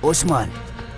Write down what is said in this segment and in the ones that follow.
ኦስማን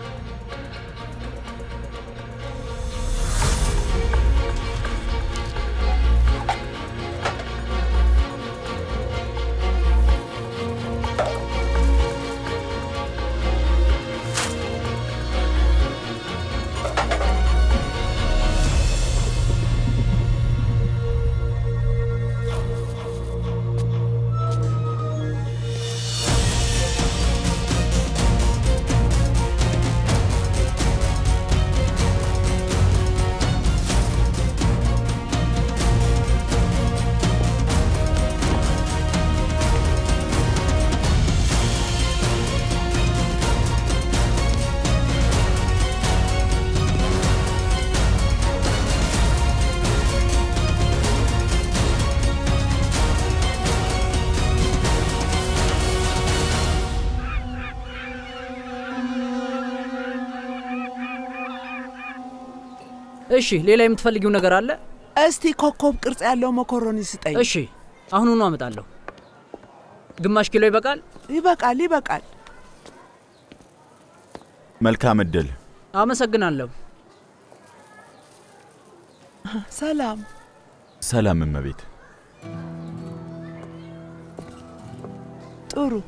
እሺ፣ ሌላ የምትፈልጊው ነገር አለ? እስቲ ኮከብ ቅርጽ ያለው መኮረኒ ስጠኝ። እሺ፣ አሁኑኑ አመጣለሁ። ግማሽ ኪሎ ይበቃል? ይበቃል፣ ይበቃል። መልካም እድል። አመሰግናለሁ። ሰላም። ሰላም እመቤት። ጥሩ።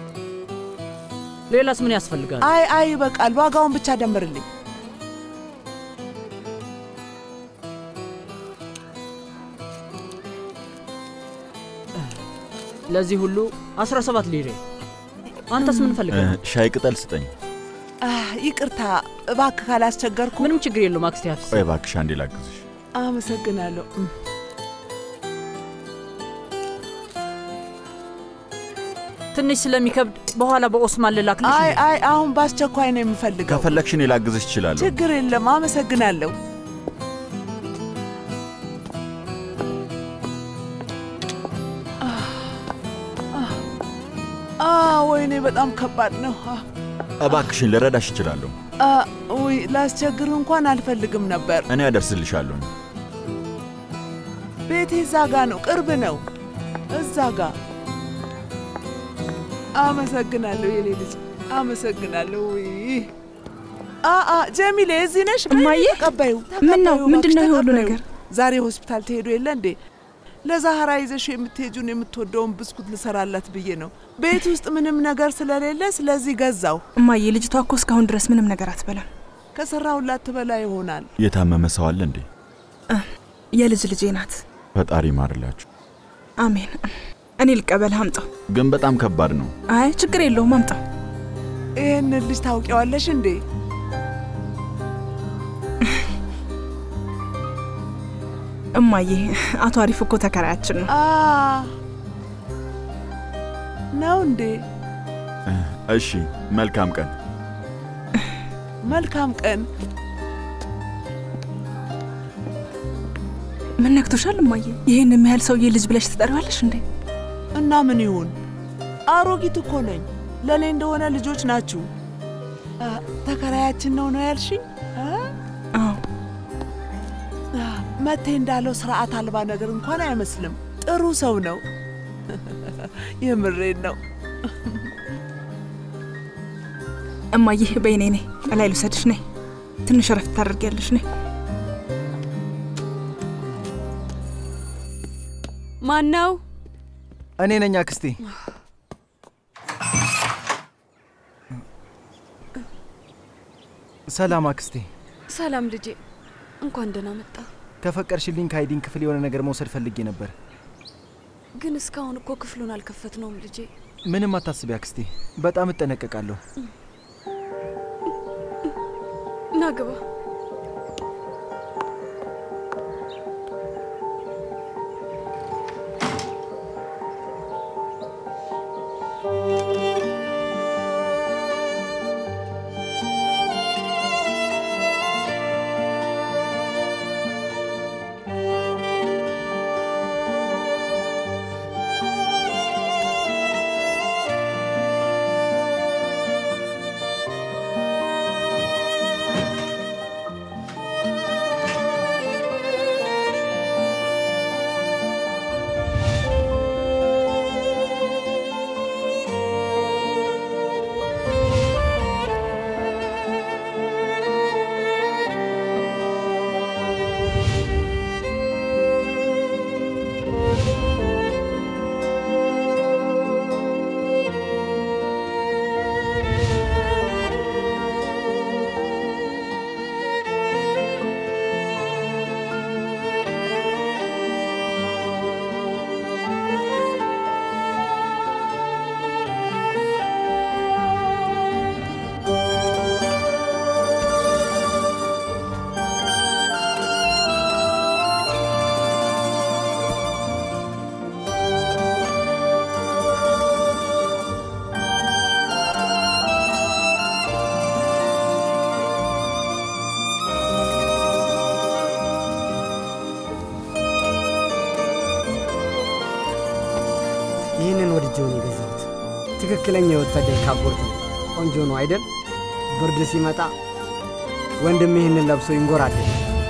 ሌላስ ምን ያስፈልጋል? አይ አይ፣ ይበቃል። ዋጋውን ብቻ ደምርልኝ። ለዚህ ሁሉ 17 ሊሬ። አንተስ ምን ፈልገህ? እ፣ ሻይ ቅጠል ስጠኝ። አህ፣ ይቅርታ እባክህ ካላስቸገርኩ። ምንም ችግር የለውም አክስቴ ሀፊዝ። ቆይ እባክሽ አንዴ ላግዝሽ። አመሰግናለሁ። እም። ትንሽ ስለሚከብድ በኋላ በኦስማን ልላክልሽ። አይ እንዴ? አይ፣ አሁን በአስቸኳይ ነው የምፈልገው። ከፈለግሽ እኔ ላግዝሽ እችላለሁ። ችግር የለም። አመሰግናለሁ። አ ወይኔ በጣም ከባድ ነው። አ፣ እባክሽን ልረዳሽ እችላለሁ። አ፣ ውይ ላስቸግር እንኳን አልፈልግም ነበር። እኔ አደርስልሻለሁ። ቤቴ እዛ ጋ ነው፣ ቅርብ ነው። እዛ ጋ። አመሰግናለሁ የኔ ልጅ አመሰግናለሁ። ውይ አ አ ጀሚሌ እዚህ ነሽ? እማዬ፣ ተቀበዩ። ምን ነው? ተቀበዩ፣ ምንድን ነው እባክሽ ይሄ ሁሉ ተቀበዩ። ነገር? ዛሬ ሆስፒታል ትሄዱ የለ እንዴ? ለዛህራ ይዘሽ የምትሄጁን የምትወደውን ብስኩት ልሰራላት ብዬ ነው። ቤት ውስጥ ምንም ነገር ስለሌለ ስለዚህ ገዛው። እማዬ፣ ልጅቷ እኮ እስካሁን ድረስ ምንም ነገር አትበላም። ከሰራሁላት ትበላ ይሆናል። የታመመ ሰው አለ እንዴ? የልጅ ልጄ ናት። ፈጣሪ ይማርላችሁ። አሜን። እኔ ልቀበልህ፣ አምጣው። ግን በጣም ከባድ ነው። አይ ችግር የለውም፣ አምጣው። ይህንን ልጅ ታውቂዋለሽ እንዴ? እማዬ፣ አቶ አሪፍ እኮ ተከራያችን ነው። አ ነው እንዴ? እ፣ እሺ፣ መልካም ቀን። መልካም ቀን። ምን ነክቶሻል እማዬ? ይህን የሚያህል ሰውዬ ልጅ ብለሽ ትጠሪዋለሽ እንዴ? እና ምን ይሁን? አሮጊት እኮ ነኝ። ለእኔ እንደሆነ ልጆች ናችሁ። አ፣ ተከራያችን ነው ነው ያልሽኝ? አ? አዎ። አ፣ መቴ እንዳለው ስርዓት አልባ ነገር እንኳን አይመስልም። ጥሩ ሰው ነው። የምሬን ነው። እማዬ፣ በይ ነይ ነይ፣ እላይ ልውሰድሽ። ነይ፣ ትንሽ እረፍት ታደርጊያለሽ። ነይ። ማን ነው? እኔ ነኝ አክስቴ። ሰላም አክስቴ። ሰላም ልጄ፣ እንኳን ደህና መጣ። ከፈቀድሽልኝ ከአይዲን ክፍል የሆነ ነገር መውሰድ ፈልጌ ነበር። ግን እስካሁን እኮ ክፍሉን አልከፈትነውም ልጄ። ምንም አታስቢ አክስቴ፣ በጣም እጠነቀቃለሁ። ና ግባ። ነው የገዛሁት። ትክክለኛ የወታደር ካፖርት ነው። ቆንጆ ነው አይደል? ብርድ ሲመጣ ወንድም ይህንን ለብሶ ይንጎራል።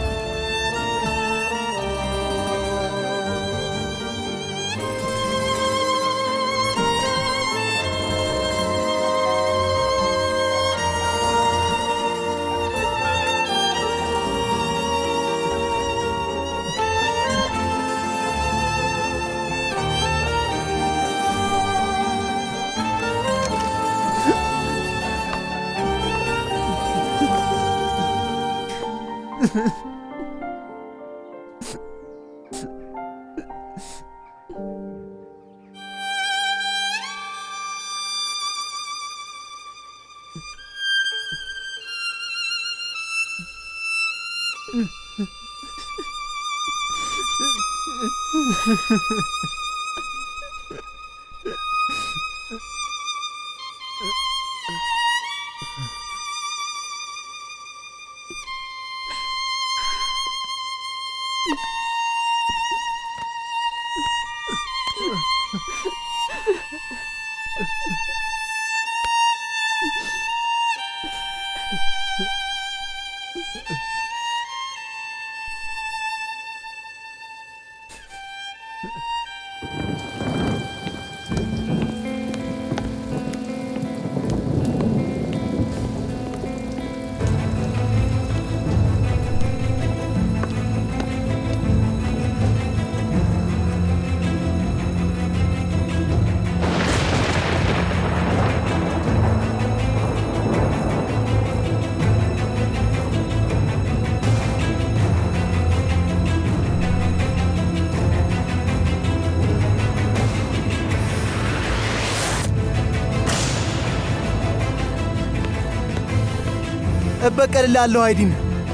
እበቀልላለሁ። አይዲን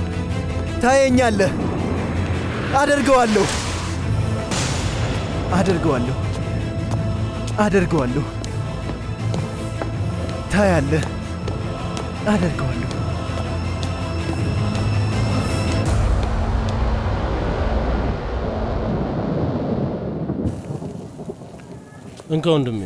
ታየኛለህ። አደርገዋለሁ፣ አደርገዋለሁ፣ አደርገዋለሁ። ታያለህ፣ አደርገዋለሁ። እንካ ወንድሜ።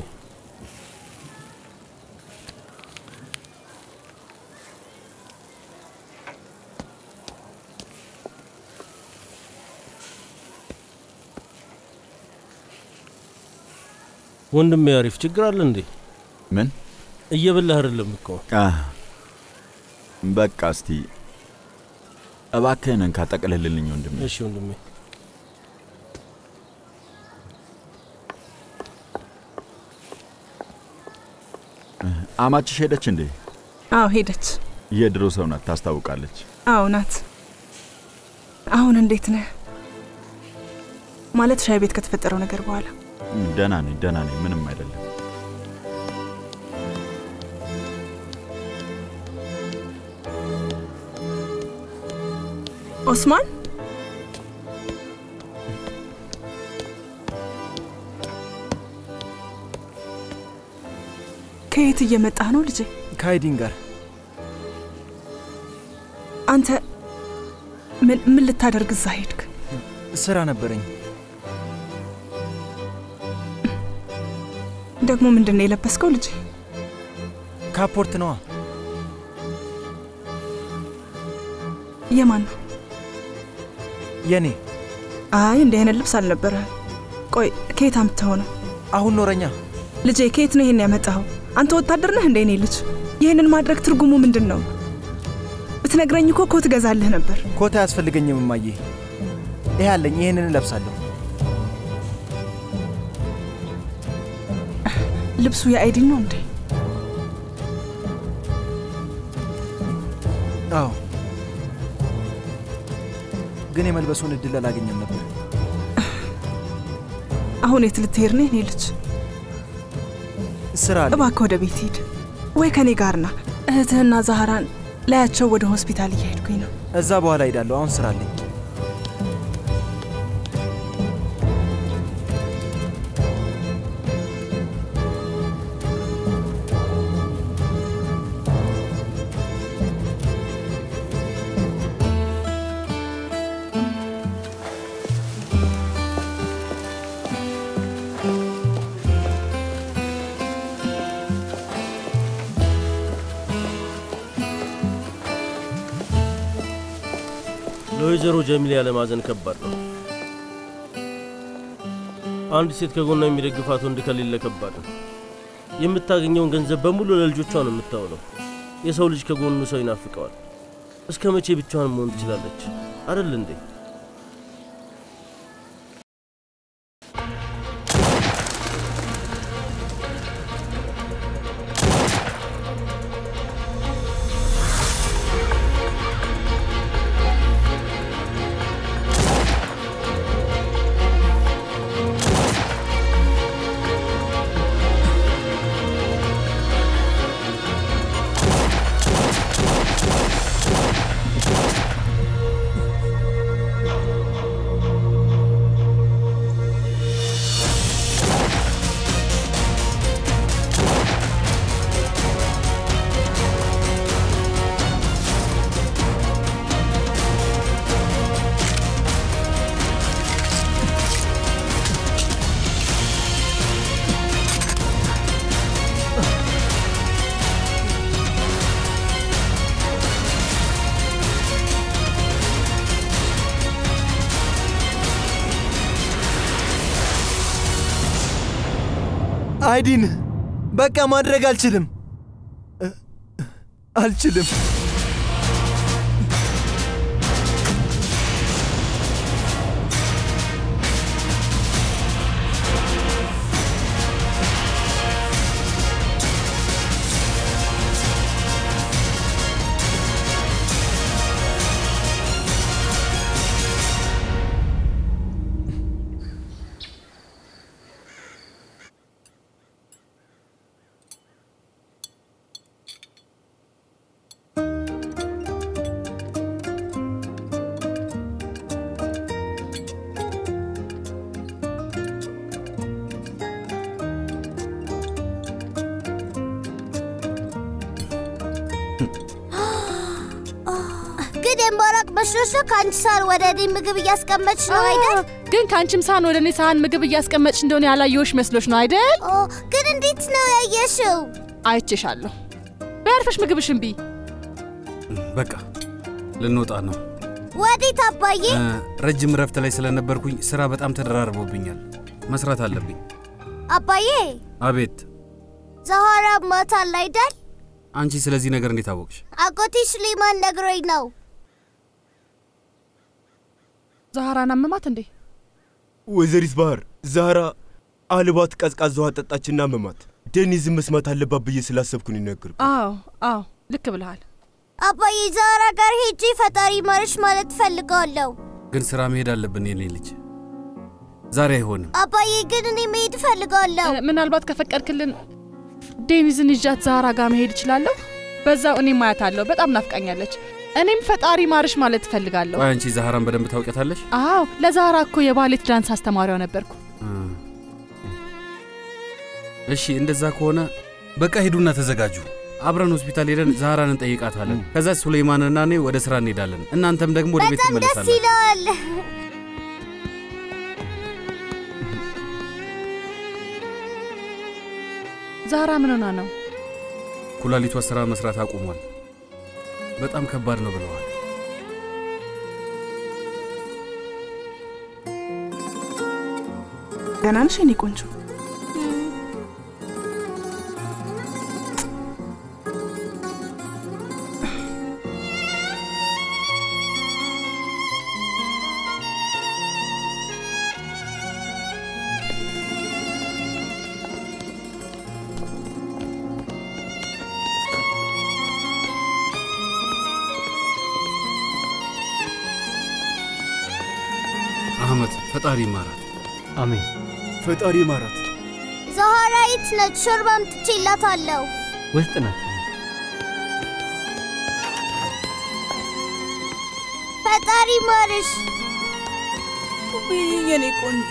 ወንድሜ አሪፍ ችግር አለ እንዴ? ምን እየበላህ አይደለም እኮ። አህ፣ በቃ እስቲ እባክህን እንካ ጠቅልልልኝ ወንድሜ። እሺ ወንድሜ። አማችሽ ሄደች እንዴ? አዎ ሄደች። የድሮ ሰው ናት፣ ታስታውቃለች። አዎ ናት። አሁን እንዴት ነህ? ማለት ሻይ ቤት ከተፈጠረው ነገር በኋላ ደህና ነኝ፣ ደህና ነኝ፣ ምንም አይደለም። ኦስማን ከየት እየመጣህ ነው ልጄ? ከአይዲን ጋር አንተ ምን ምን ልታደርግ እዛ ሄድክ? ስራ ነበረኝ። ደግሞ ምንድን ነው የለበስከው ልጄ? ካፖርት ነዋ። የማን ነው? የኔ አይ እንዲህ አይነት ልብስ አልነበረህም። ቆይ ከየት አምጥተኸው ነው? አሁን ኖረኛ። ልጄ ከየት ነው ይሄን ያመጣኸው? አንተ ወታደር ነህ እንደ እኔ ልጅ? ይህንን ማድረግ ትርጉሙ ምንድን ነው? ብትነግረኝ እኮ ኮት እገዛልህ ነበር። ኮት አያስፈልገኝም እማዬ። ይሄ አለኝ፣ ይህንን እለብሳለሁ። ልብሱ የአይዲን ነው እንዴ? አዎ፣ ግን የመልበሱን እድል አላገኘም ነበር። አሁን የት ልትሄድ ነው የኔ ልጅ? ስራ አለ። እባክህ ወደ ቤት ሂድ ወይ ከኔ ጋር ና። እህትህና ዛህራን ላያቸው ወደ ሆስፒታል እየሄድኩኝ ነው። እዛ በኋላ ሄዳለሁ። አሁን ስራ አለኝ። ለወይዘሮ ጀሚል ያለማዘን ከባድ ነው። አንድ ሴት ከጎኗ የሚደግፋት ወንድ ከሌለ ከባድ ነው። የምታገኘውን ገንዘብ በሙሉ ለልጆቿ ነው የምታውለው። የሰው ልጅ ከጎኑ ሰው ይናፍቀዋል። እስከ መቼ ብቻዋን መሆን ትችላለች? አይደል እንዴ? አይዲን በቃ ማድረግ አልችልም እ- አልችልም። ግን የማራቅ መስሎሽ ነው ከአንቺ ሳህን ወደ እኔ ምግብ እያስቀመጥሽ ነው አይደል? ግን ከአንቺም ሳህን ወደ እኔ ሳህን ምግብ እያስቀመጥሽ እንደሆነ ያላየሁሽ መስሎሽ ነው አይደል? ኦ ግን እንዴት ነው ያየሽው? አይቼሻለሁ። በያርፈሽ ምግብሽን ቢ በቃ ልንወጣ ነው። ወዴት አባዬ? እ፣ ረጅም እረፍት ላይ ስለነበርኩኝ ስራ በጣም ተደራርቦብኛል። መስራት አለብኝ። አባዬ አቤት። ዛሃራ ሞታል አይደል? አንቺ ስለዚህ ነገር እንዴት አወቅሽ? አጎቴ ሱሌማን ነግሮኝ ነው። ዛሃራን አመማት እንዴ? ወይዘሪት ባህር ዛራ አልባት ቀዝቃዛ ውሃ ጠጣችና መማት ዴኒዝን መስማት አለባት ብዬ ስላሰብኩን ይነግር አዎ አዎ፣ ልክ ብለሃል። አባዬ ዛራ ጋር ሄጄ ፈጣሪ ማርሽ ማለት ፈልገዋለሁ። ግን ስራ መሄድ አለብን የኔ ልጅ። ዛሬ አይሆንም። አባዬ ግን እኔ መሄድ እፈልጋለሁ። እ፣ ምናልባት ከፈቀድክልን ዴኒዝን ይዣት ዛሃራ ጋር መሄድ እችላለሁ። በዛው እኔም አያታለሁ። በጣም ናፍቃኛለች። እኔም ፈጣሪ ማርሽ ማለት እፈልጋለሁ። ቆይ አንቺ ዛህራን በደንብ ታውቂያታለሽ? አዎ ለዛሃራ እኮ የባሌት ዳንስ አስተማሪዋ ነበርኩ። እ። እሺ እንደዛ ከሆነ በቃ ሂዱና ተዘጋጁ። አብረን ሆስፒታል ሄደን ዛህራን እንጠይቃታለን። ከዛ ሱሌይማንና እኔ ወደ ስራ እንሄዳለን። እናንተም ደግሞ ወደ ቤት በጣም ደስ ትመለሳለን። ይለዋል። ዛሃራ ምን ሆና ነው? ኩላሊቷ ስራ መስራት አቁሟል። በጣም ከባድ ነው ብለዋል። ደህና ነሽ የኔ ቆንጆ? አህመድ ፈጣሪ ይማራል። አሜን። ፈጣሪ ማራት። ዛሃራ የት ነች? ሾርባ አምጥቼላታለሁ። ውስጥ ናት። ፈጣሪ ማርሽ። የኔ ቆንጆ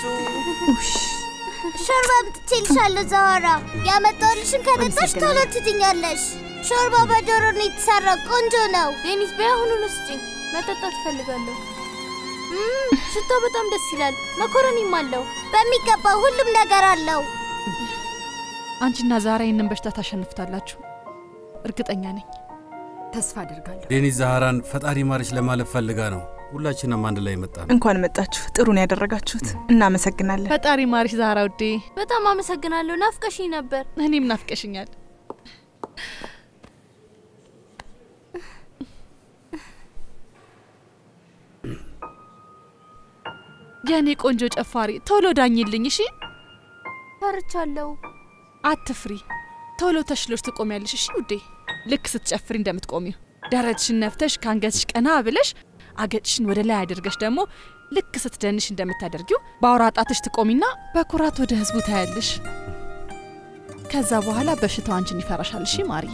ሾርባ አምጥቼልሻለሁ ዛሃራ። ያመጣሁልሽን ከጠጣሽ ቶሎ ትድኛለሽ። ሾርባ በዶሮ ነው የተሰራ፣ ቆንጆ ነው። ዴኒስ በያሁኑን ስጭኝ፣ መጠጣት እፈልጋለሁ። እም፣ ሽታው በጣም ደስ ይላል። መኮረኒም አለው። በሚገባ ሁሉም ነገር አለው። አንቺና ዛራ ይህንን በሽታ ታሸንፍታላችሁ፣ እርግጠኛ ነኝ። ተስፋ አደርጋለሁ። ዴኒዝ ዛህራን ፈጣሪ ማርሽ ለማለት ፈልጋ ነው። ሁላችንም አንድ ላይ መጣ ነው። እንኳን መጣችሁ። ጥሩ ነው ያደረጋችሁት። እናመሰግናለን። ፈጣሪ ማሪሽ ዛህራ ውዴ። በጣም አመሰግናለሁ። ናፍቀሽኝ ነበር። እኔም ናፍቀሽኛል። የእኔ ቆንጆ ጨፋሪ ቶሎ ዳኝልኝ እሺ። ፈርቻለሁ። አትፍሪ፣ ቶሎ ተሽሎች ትቆሚያለሽ እሺ ውዴ። ልክ ስትጨፍሪ እንደምትቆሚው ደረትሽን ነፍተሽ ከአንገትሽ ቀና ብለሽ አገጭሽን ወደ ላይ አድርገሽ ደግሞ ልክ ስትደንሽ እንደምታደርጊው በአውራ ጣትሽ ትቆሚና በኩራት ወደ ህዝቡ ታያለሽ። ከዛ በኋላ በሽታው አንቺን ይፈራሻል። እሺ ማርዬ።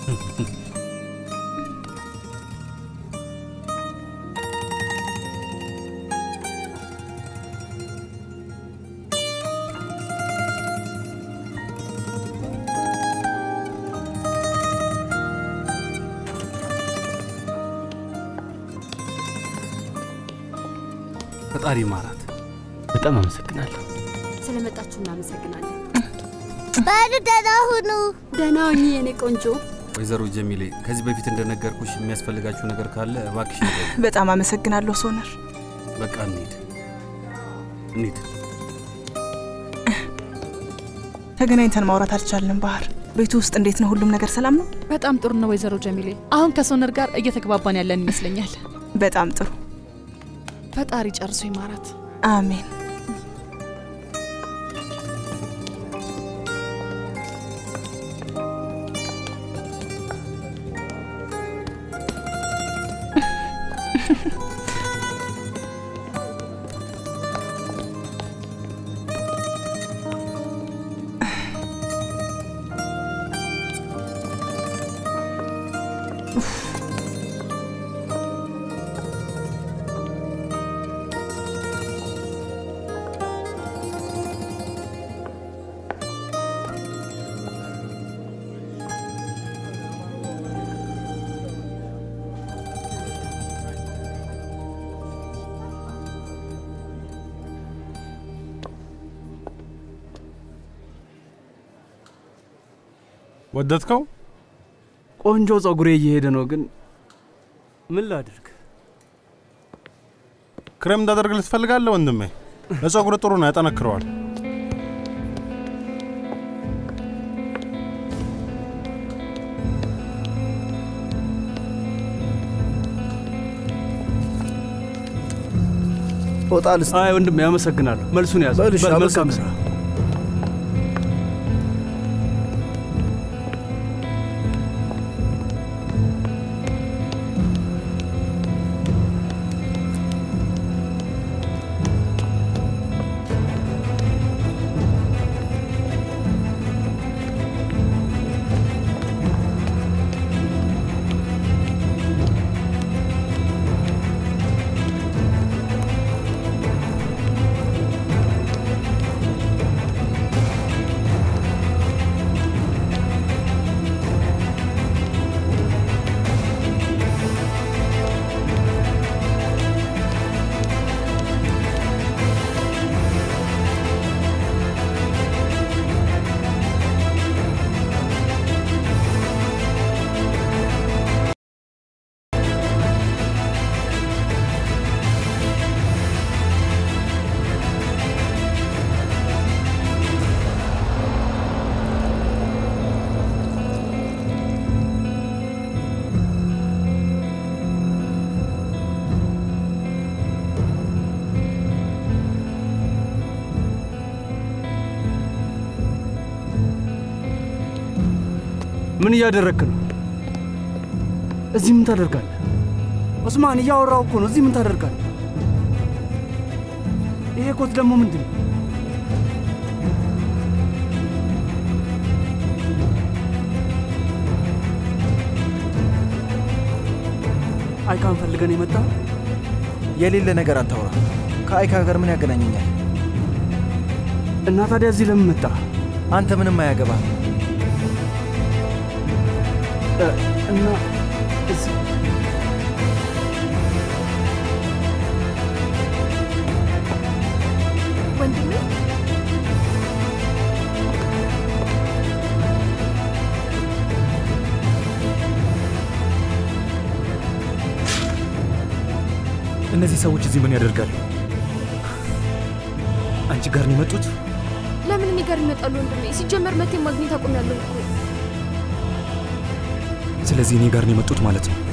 ፈጣሪ ማራት። በጣም አመሰግናለሁ። ስለመጣችሁ እናመሰግናለን። በሉ ደህና ሁኑ። ደህና ሁኚ የኔ ቆንጆ። ወይዘሮ ጀሚሌ ከዚህ በፊት እንደነገርኩሽ የሚያስፈልጋችሁ ነገር ካለ እባክሽ ንገሪኝ። በጣም አመሰግናለሁ ሶነር። በቃ እንሂድ እንሂድ። ተገናኝተን ማውራት አልቻልንም። ባህር ቤቱ ውስጥ እንዴት ነው? ሁሉም ነገር ሰላም ነው? በጣም ጥሩ ነው ወይዘሮ ጀሚሌ። አሁን ከሶነር ጋር እየተግባባን ያለን ይመስለኛል። በጣም ጥሩ። ፈጣሪ ጨርሶ ይማራት። አሜን። ወደድከው? ቆንጆ ጸጉሬ እየሄደ ነው፣ ግን ምን ላድርግ? ክሬም እንዳደርግልህ ትፈልጋለህ ወንድሜ? ለጸጉር ጥሩ ነው፣ ያጠነክረዋል። ፎጣልስ? አይ ወንድሜ አመሰግናለሁ። መልሱን ያዝ። በል እሺ፣ በል፣ መልካም አመሰግናለሁ። ስራ። ምን እያደረግክ ነው? እዚህ ምን ታደርጋለህ? ኦስማን እያወራው እኮ ነው። እዚህ ምን ታደርጋለህ? ይሄ ኮት ደግሞ ምንድን ነው? አይካን ፈልገን የመጣ የሌለ ነገር አታውራ። ከአይካ ጋር ምን ያገናኘኛል? እና ታዲያ እዚህ ለምን መጣ? አንተ ምንም አያገባ። እና እዚህ ወንድሜ እነዚህ ሰዎች እዚህ ምን ያደርጋሉ? አንቺ ጋር ነው የመጡት? ለምን እኔ ጋር ይመጣሉ ወንድሜ? ሲጀመር መቴ ማግኘት አቁሜያለሁ እኮ። ስለዚህ እኔ ጋር ነው የመጡት ማለት ነው።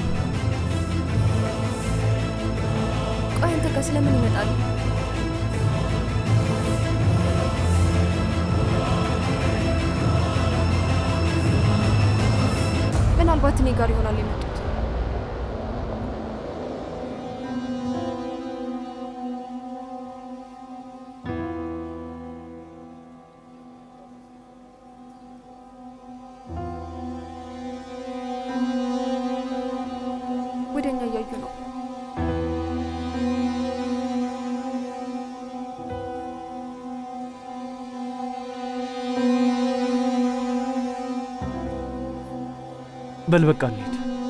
ቆይ አንተ ጋር ስለምን ይመጣሉ? ምናልባት እኔ ጋር ይሆናል የመጡት። ወደ እኛ እያዩ ነው። በል በቃ እንሂድ።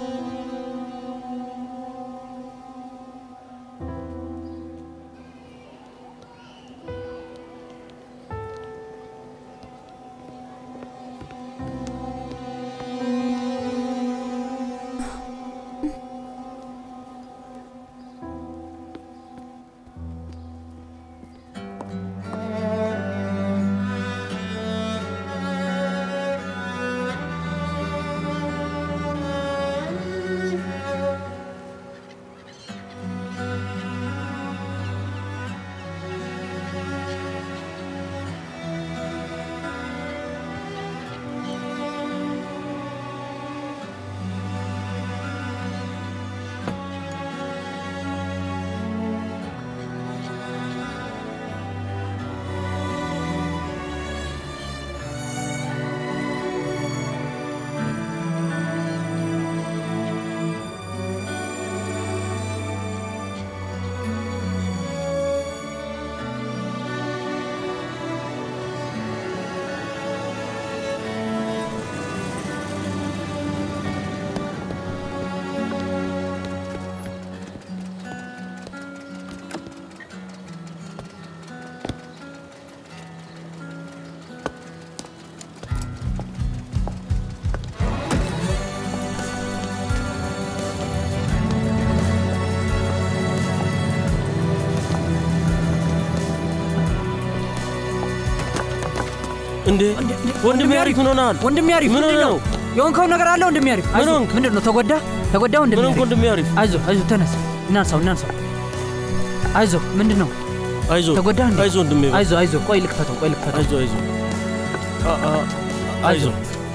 እንዴ ወንድሜ አሪፍ ምን ሆነሃል? ወንድሜ አሪፍ ምን ሆነ ነው? የሆንከው ነገር አለ ወንድሜ አሪፍ? ምን አይዞህ። ሆንክ? ምንድን ነው ተጎዳ? ተጎዳ ወንድሜ ምን ሆንክ ወንድሜ አሪፍ? አይዞህ አይዞህ፣ ተነስ፣ እናንሳው እናንሳው። አይዞህ። ምንድን ነው አይዞህ ተጎዳ እንዴ? አይዞህ ወንድሜ በል። አይዞህ አይዞህ፣ ቆይ ልክፈተው፣ ቆይ ልክፈተው። አይዞህ አይዞህ አ- አ- አይዞህ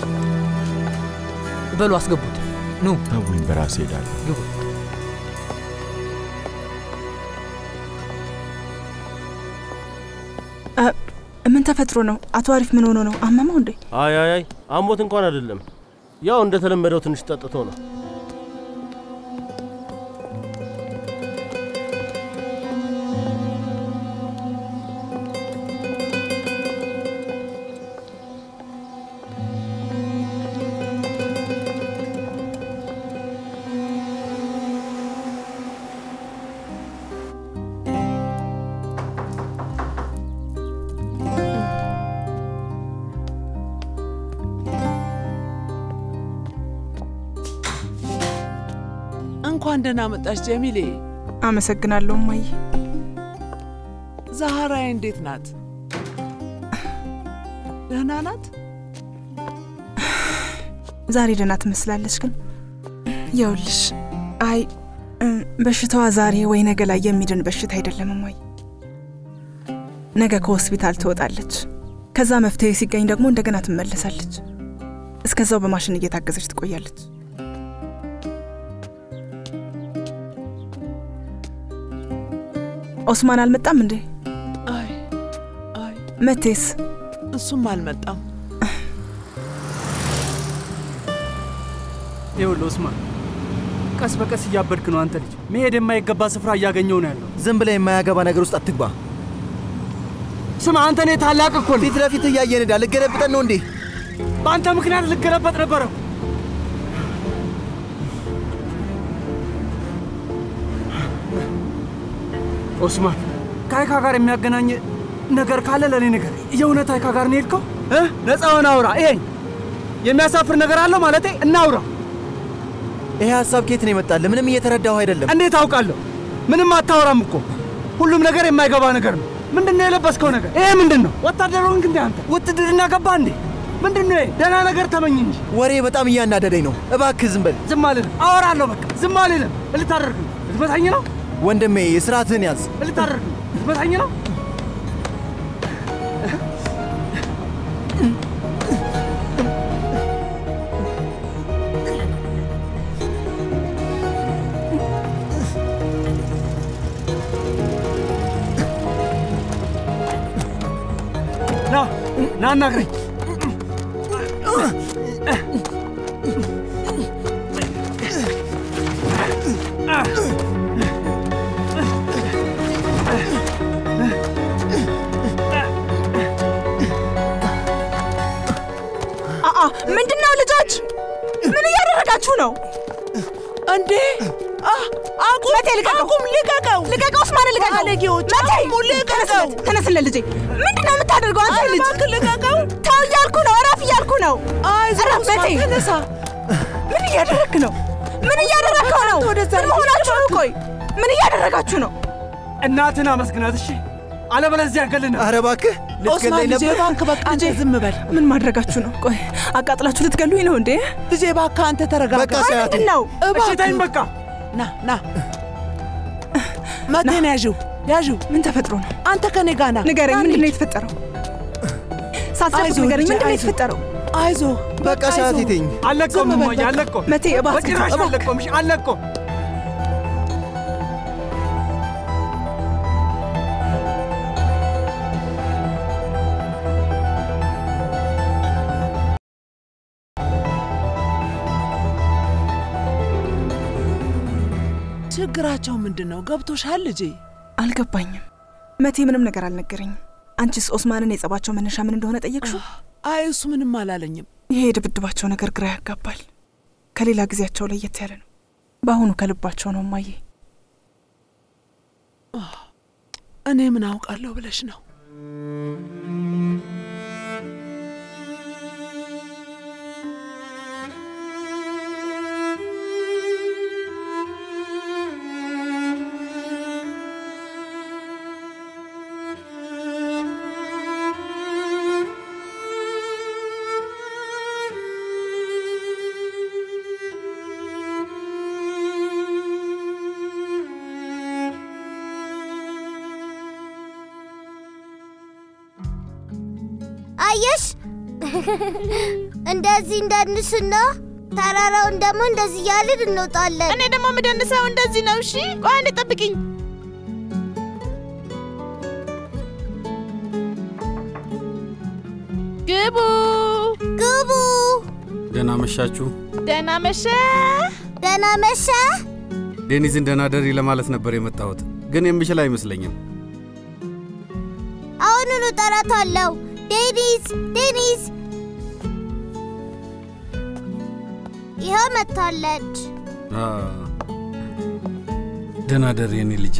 በሉ አስገቡት። ኑ ተውኝ፣ በራሴ ሄዳለሁ። ግቡ። እ፣ ምን ተፈጥሮ ነው? አቶ አሪፍ ምን ሆኖ ነው? አመመው እንዴ? አይ አይ አይ አሞት እንኳን አይደለም። ያው እንደተለመደው ትንሽ ጠጥቶ ነው። እንኳን ደህና መጣሽ ጀሚሌ። አመሰግናለሁ እማዬ። ዛህራዬ እንዴት ናት? ደህና ናት? ዛሬ ደህና ትመስላለች፣ ግን ይኸውልሽ፣ አይ እም፣ በሽታዋ ዛሬ ወይ ነገ ላይ የሚድን በሽታ አይደለም እማዬ። ነገ ከሆስፒታል ትወጣለች። ከዛ መፍትሄ ሲገኝ ደግሞ እንደገና ትመለሳለች። እስከዛው በማሽን እየታገዘች ትቆያለች። ኦስማን አልመጣም እንዴ? አይ አይ መቴስ? እሱም አልመጣም። ይኸውልህ ኦስማን፣ ቀስ በቀስ እያበድክ ነው አንተ ልጅ። መሄድ የማይገባ ስፍራ እያገኘው ነው ያለው። ዝም ብለህ የማያገባ ነገር ውስጥ አትግባ። ስማ አንተ እኔ ታላቅ እኮ ነኝ። ፊት ለፊት እያየን ሄዳ ልገለብጠን ነው እንዴ? በአንተ ምክንያት ልገለበጥ ነበረ። ኦስማን ከአይካ ጋር የሚያገናኝ ነገር ካለ ለእኔ ነገር የእውነት አይካ ጋር ነው የሄድከው? እ? ነፃ ሆነ አውራ። ይሄኝ የሚያሳፍር ነገር አለው ማለቴ እናውራ። ይሄ ሀሳብ ከየት ነው የመጣልህ? ምንም እየተረዳሁ አይደለም። እንዴት አውቃለሁ? ምንም አታወራም እኮ። ሁሉም ነገር የማይገባ ነገር ነው። ምንድን ነው የለበስከው ነገር? ይሄ ምንድን ነው? ወታደር ሆንክ እንዴ አንተ? ውትድርና ገባ እንዴ? ምንድን ነው ይሄ? ደህና ነገር ተመኝ እንጂ። ወሬ በጣም እያናደደኝ ነው። እባክህ ዝም በል። ዝም አልልም፣ አወራለሁ። በቃ ዝም አልልም። ልታደርግ ነው? ልትመታኝ ነው? ወንድሜ የስርዓትህን ያዝ። ልታደርግ ነው? ልትመታኝ ነው? ና ና አናግረኝ። አአ ምንድን ነው ልጆች? ምን እያደረጋችሁ ነው እንዴ? አቁም! መቴ ልቀቀው! አቁም! ልቀቀው! ልቀቀው! ኡስማን ልቀቀው! ባለጌዎች! መቴ አቁሙ! ልቀቀው! ተነስልን ልጄ። ምንድን ነው የምታደርገው አንተ ልጅ? እባክህ ልቀቀው! ተው እያልኩ ነው፣ እረፍ እያልኩ ነው። አይዞህ እረፍ ኡስማን፣ መቴ። ተነሳ። ምን እያደረግክ ነው? ምን እያደረግከው ነው? ምን መሆናችሁ ነው? ቆይ ምን እያደረጋችሁ ነው? እናትን አመስግናት እሺ፣ አለበለዚያ ገልና። ኧረ እባክህ ኦስማን ልጄ እባክህ በቃ አንተ ዝም በል። ምን ማድረጋችሁ ነው? ቆይ አቃጥላችሁ ልትገሉኝ ነው እንዴ? ልጄ እባክህ አንተ ተረጋጋ። በቃ ሰያቱ። ምንድን ነው? እሺ ተይኝ በቃ። ና ና መቴን ያዥው ያዥው። ምን ተፈጥሮ ነው? አንተ ከኔ ጋር ና። ንገረኝ፣ ና ምንድን ነው እንሂድ። የተፈጠረው? ሳትጨርስ አይዞህ ንገረኝ፣ ልጄ፣ ምንድን ነው አይዞህ። የተፈጠረው? አይዞ በቃ ሰዓት ይተኝ። አለቀውም ዝም በል እማዬ፣ በቃ። አለቀውም። መቴ እባክህ በጭራሽ እባክህ። አለቀውም። እሺ አለቀውም። ችግራቸው ምንድን ነው? ገብቶሻል ልጄ? አልገባኝም። መቴ ምንም ነገር አልነገረኝም። አንቺስ ኦስማንን የጸባቸው መነሻ ምን እንደሆነ ጠየቅሽው? አይ እሱ ምንም አላለኝም። ይሄ የድብድባቸው ነገር ግራ ያጋባል። ከሌላ ጊዜያቸው ለየት ያለ ነው። በአሁኑ ከልባቸው ነው እማዬ። እኔ ምን አውቃለሁ ብለሽ ነው? አየሽ፣ እንደዚህ እንደንስና ተራራውን ደግሞ እንደዚህ እያልን እንወጣለን። እኔ ደግሞ የምደንሰው እንደዚህ ነው። እሺ ቆይ አንዴ ጠብቅኝ። ግቡ ግቡ። ደህና መሻችሁ። ደህና መሸ። ደህና መሸ። ዴኒዝን ደህና ደሪ ለማለት ነበር የመጣሁት፣ ግን የምችል አይመስለኝም። አሁኑኑ እጠራታለሁ። ዴኒስ፣ ዴኒስ። ይኸው መጥታለች። አ፣ ደህና ደሪ የኔ ልጅ።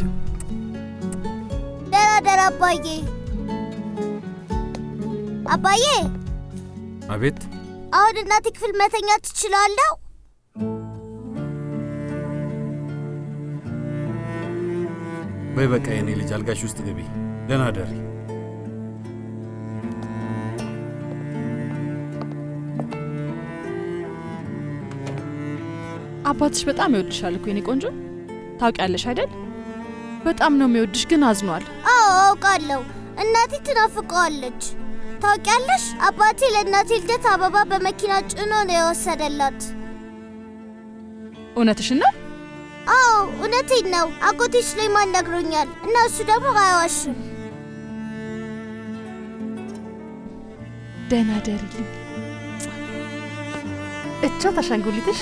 ደህና ደር አባዬ። አባዬ፣ አቤት። አሁን እናቴ ክፍል መተኛት ትችላለሁ? በይ በቃ የኔ ልጅ አልጋሽ ውስጥ ግቢ። ደህና ደሪ። አባትሽ በጣም ይወድሻል እኮ የኔ ቆንጆ። ታውቂያለሽ አይደል? በጣም ነው የሚወድሽ፣ ግን አዝኗል። አዎ አውቃለሁ። እናቴ ትናፍቀዋለች። ታውቂያለሽ፣ አባቴ ለእናቴ ልደት አበባ በመኪና ጭኖ ነው የወሰደላት። እውነትሽን ነው? አዎ እውነቴን ነው። አጎቴ ስሌማን ነግሮኛል እና እሱ ደግሞ አይዋሽም። ደህና ደሪልኝ። እቻት አሻንጉሊትሽ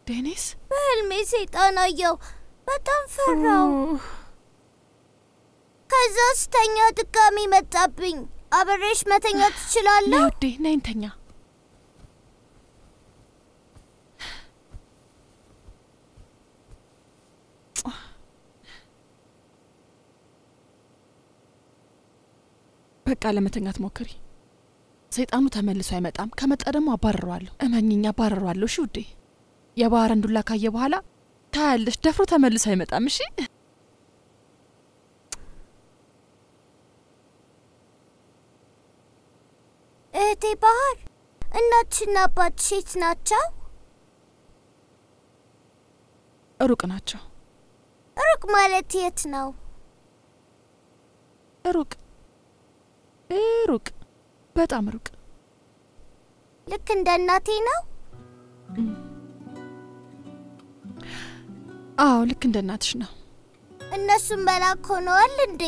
ዴኒስ በህልሜ ሰይጣን አየው። በጣም ፈራው። ከዛ ስተኛ ድጋሚ መጣብኝ። አብሬሽ መተኛ ትችላለሁ? ውዴ ነይ እንተኛ። በቃ ለመተኛት ሞክሪ። ሰይጣኑ ተመልሶ አይመጣም። ከመጣ ደግሞ አባረረዋለሁ። እመኝኝ፣ አባረረዋለሁ። እሺ ውዴ። የባህርን ዱላ ካየ በኋላ ታያለሽ፣ ደፍሮ ተመልሶ አይመጣም። እሺ እህቴ ባህር፣ እናትሽና አባትሽ የት ናቸው? ሩቅ ናቸው። ሩቅ ማለት የት ነው? ሩቅ ሩቅ፣ በጣም ሩቅ። ልክ እንደ እናቴ ነው? አዎ፣ ልክ እንደ እናትሽ ነው። እነሱም መላክ ሆነዋል እንዴ?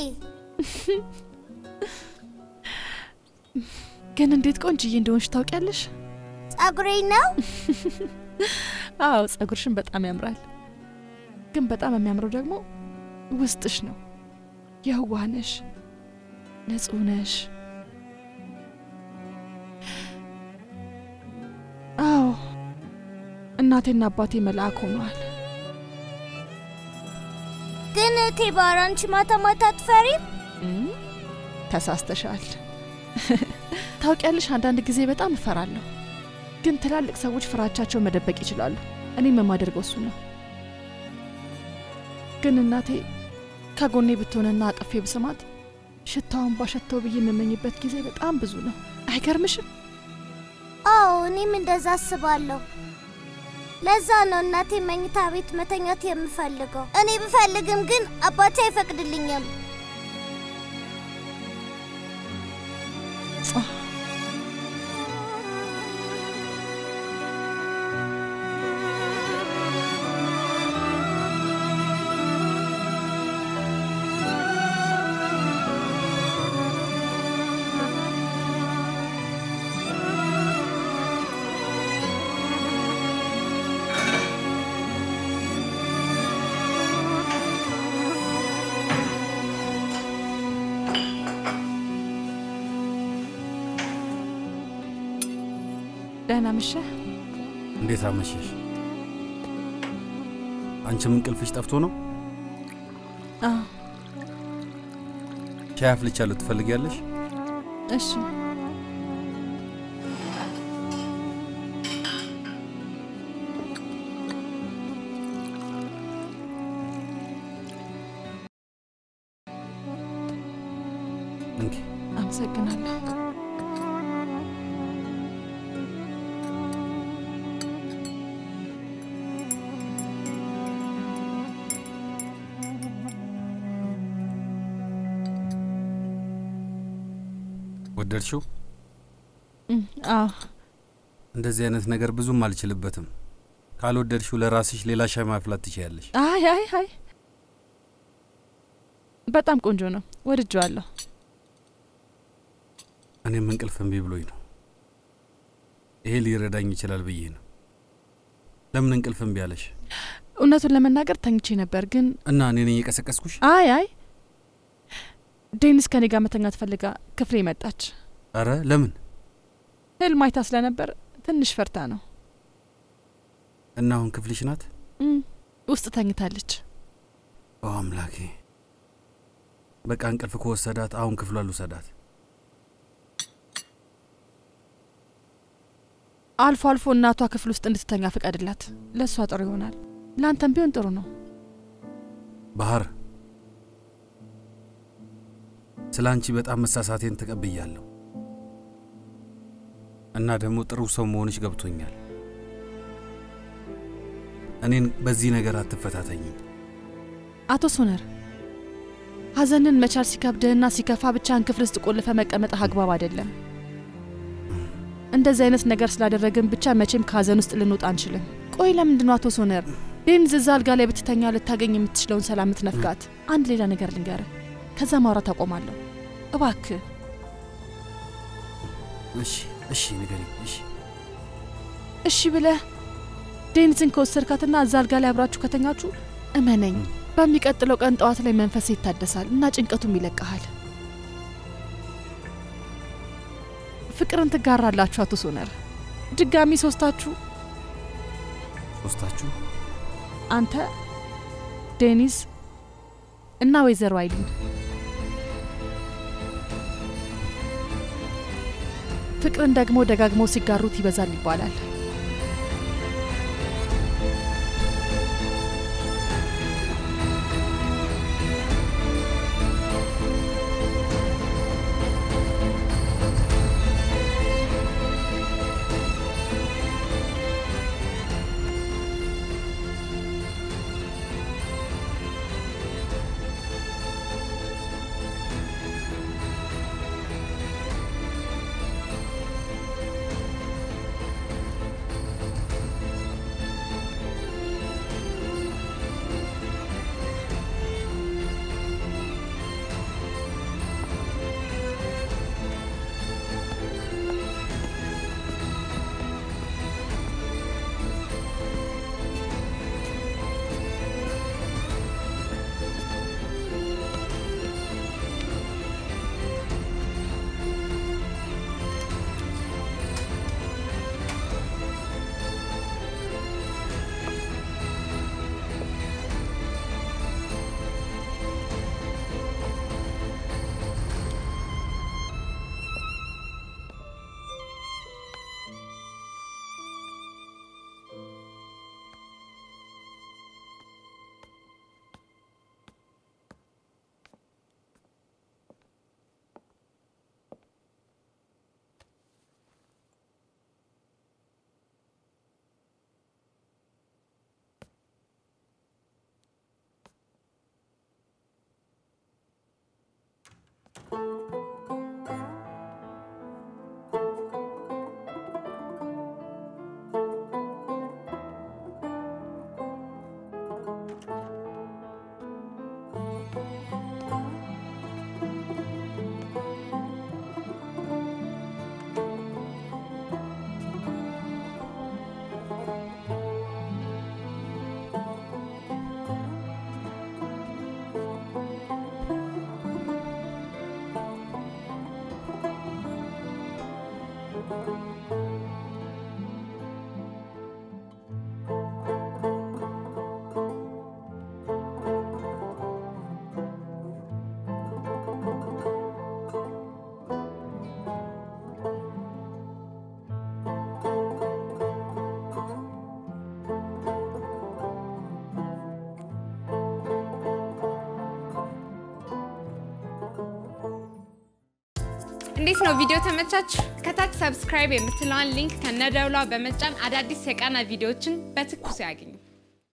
ግን እንዴት ቆንጅዬ እንደሆንሽ ታውቂያለሽ? ጸጉሬ ነው? አዎ፣ ጸጉርሽን በጣም ያምራል። ግን በጣም የሚያምረው ደግሞ ውስጥሽ ነው። የዋህ ነሽ፣ ንጹህ ነሽ። አዎ እናቴና አባቴ መልአክ ሆነዋል። ግን እህቴ ባህር፣ አንቺ ማታ ማታ አትፈሪም? ተሳስተሻል። ታውቂያለሽ፣ አንዳንድ ጊዜ በጣም እፈራለሁ። ግን ትላልቅ ሰዎች ፍራቻቸው መደበቅ ይችላሉ። እኔም የማደርገው እሱ ነው። ግን እናቴ ከጎኔ ብትሆንና አቅፌ ብስማት ሽታውን ባሸተው ብዬ የምመኝበት ጊዜ በጣም ብዙ ነው። አይገርምሽም? አዎ እኔም እንደዛ አስባለሁ። ለዛ ነው እናቴ መኝታ ቤት መተኛት የምፈልገው። እኔ ብፈልግም ግን አባቴ አይፈቅድልኝም። ደህና መሸህ። እንዴት አመሸሽ? አንቺም እንቅልፍሽ ጠፍቶ ነው? አዎ። ሻይ አፍልቻለሁ፣ ትፈልጊያለሽ? እሺ። እንኪ አመሰግናለሁ። ወደድሽው? እም፣ አዎ እንደዚህ አይነት ነገር ብዙም አልችልበትም። ካልወደድሽው ለራስሽ ሌላ ሻይ ማፍላት ትችያለሽ። አይ አይ አይ በጣም ቆንጆ ነው፣ ወድጀዋለሁ። እኔም እንቅልፍ እምቢ ብሎኝ ነው። ይሄ ሊረዳኝ ይችላል ብዬ ነው። ለምን እንቅልፍ እምቢ አለሽ? እውነቱን ለመናገር ተኝቼ ነበር፣ ግን እና እኔ ነኝ የቀሰቀስኩሽ? አይ አይ ዴኒስ ከኔ ጋር መተኛት ፈልጋ ክፍሌ መጣች። አረ ለምን? ህልም አይታ ስለነበር ትንሽ ፈርታ ነው። እና አሁን ክፍልሽ ናት? እም፣ ውስጥ ተኝታለች። ኦ አምላኬ! በቃ እንቅልፍ ከወሰዳት አሁን ክፍሏ ልውሰዳት። አልፎ አልፎ እናቷ ክፍል ውስጥ እንድትተኛ ፍቀድላት። ለእሷ ጥሩ ይሆናል፣ ለአንተም ቢሆን ጥሩ ነው። ባህር፣ ስለ አንቺ በጣም መሳሳቴን ተቀብያለሁ እና ደግሞ ጥሩ ሰው መሆንሽ ገብቶኛል። እኔን በዚህ ነገር አትፈታተኝም። አቶ ሶነር ሀዘንን መቻል ሲከብድህና ሲከፋ ብቻህን ክፍል ውስጥ ቆልፈ መቀመጥህ አግባብ አይደለም። እንደዚህ አይነት ነገር ስላደረግን ብቻ መቼም ከሀዘን ውስጥ ልንወጣ አንችልም። ቆይ ለምንድን ነው አቶ ሶነር ዴኒዝ እዛ አልጋ ላይ ብትተኛ ልታገኝ የምትችለውን ሰላም ምትነፍጋት? አንድ ሌላ ነገር ልንገርህ፣ ከዛ ማውራት አቆማለሁ። እባክህ እሺ፣ እሺ፣ ንገሪኝ። እሺ፣ እሺ ብለህ ዴኒዝን ከወሰድካትና እዛ አልጋ ላይ አብራችሁ ከተኛችሁ እመነኝ፣ በሚቀጥለው ቀን ጠዋት ላይ መንፈስ ይታደሳል እና ጭንቀቱም ይለቀሃል። ፍቅርን ትጋራላችሁ። አቶ ሶነር ድጋሚ ሶስታችሁ ሶስታችሁ አንተ፣ ዴኒዝ እና ወይዘሮ አይሊን ፍቅርን ደግሞ ደጋግመው ሲጋሩት ይበዛል ይባላል። እንዴት ነው ቪዲዮ ተመቻችሁ? ከታች ሰብስክራይብ የምትለዋን ሊንክ ከነደውሏ በመጫን አዳዲስ የቃና ቪዲዮዎችን በትኩሱ ያግኙ።